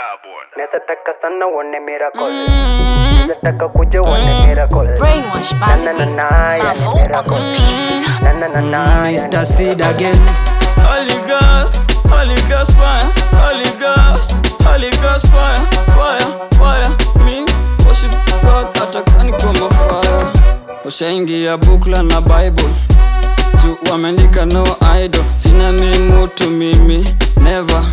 Neza taka sana uone miracle. Neza taka kuja uone miracle. Brainwash Na by na na the na ya Mavo ni on the miracle. beat. Na na na na ya Mr. ni Seed again. Holy Ghost, Holy Ghost fire, Holy Ghost, Holy Ghost fire, fire, fire. Me worship God atakani kwa mafire. Ushaingia bukla na Bible juu wameandika no idol, sina mi mutu mimi never.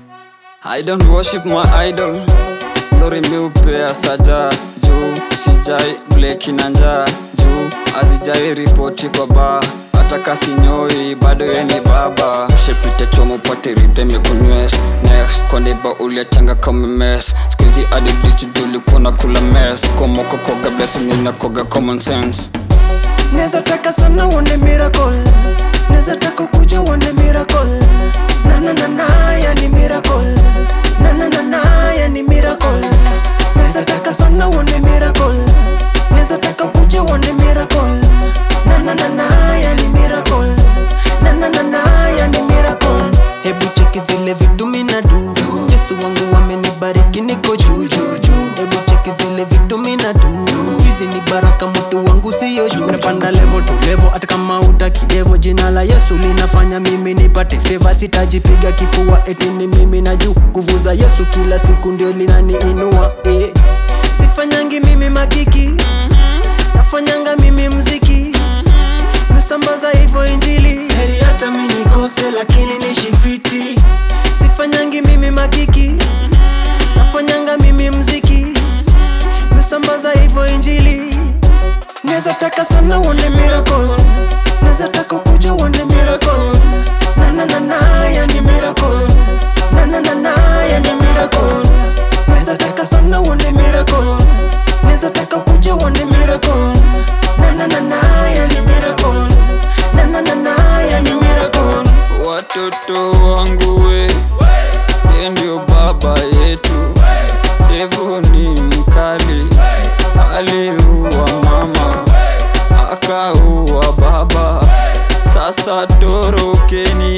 I don't worship my idol, lori mi upea saja juu sijai bleki na njaa juu azijai ripoti kwa baa hata kasinyoi bado yeni baba shepite chomo pate riteme kunywes next kondeba uliachanga kama mes skuizi adiditudulikuwa na kula mes komoko koga blessing ninakoga common sense Neza taka sana uone miracle. Neza taka kuja uone miracle. Na na na na ya ni miracle. Na na na na ya ni miracle. Neza taka sana uone miracle. Neza taka kuja uone miracle. Na na na na ya ni miracle. Na na na na ya ni miracle. Hebu cheki zile vitu mina du. Yesu wangu wamenibariki niko juu juu juu. Hebu cheki zile vitu mina du. Hizi ni baraka mtu wangu siyo juu. Napanda level to level hata kama utakidevo. Jina la Yesu linafanya mimi nipate favor. Sitajipiga kifua eti ni mimi na juu. Nguvu za Yesu kila siku ndio linaniinua eh. Sifanyangi mimi makiki nafanyanga mimi mziki nasambaza hivyo injili heri hata mi nikose lakini nishifiti sifanyangi mimi makiki nafanyanga mimi mziki nasambaza hivyo injili neza taka sana uone miracle neza taka kuja uone miracle na na na na ya ni miracle na na na na ya ni miracle neza taka sana uone miracle neza taka kuja uone miracle na na na na ya ni miracle na na na na ya ni miracle watoto wangu we ye ndio baba yetu devo ni mkali aliua mama akaua baba sasa torokeni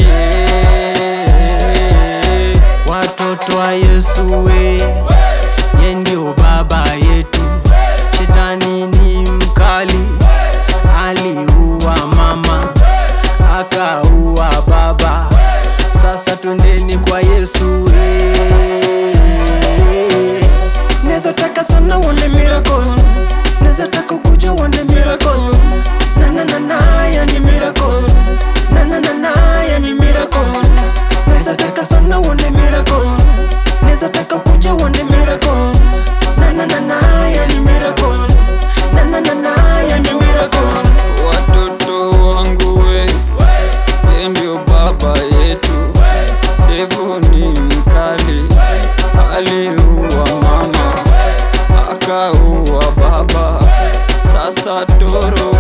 watoto wa Yesu we ye ndio baba yetu shetani ni mkali aliua mama akaua baba sasa twendeni kwa Yesu we neza taka sana uone miracle neza taka kuja uone miracle na na na na ya ni miracle na na na na ya ni miracle neza taka sana uone miracle neza taka kuja uone miracle na na na na ya ni miracle na na na na ya ni miracle watoto wangu we ye ndio baba yetu devo ni mkali aliua mama akaua baba sasa toro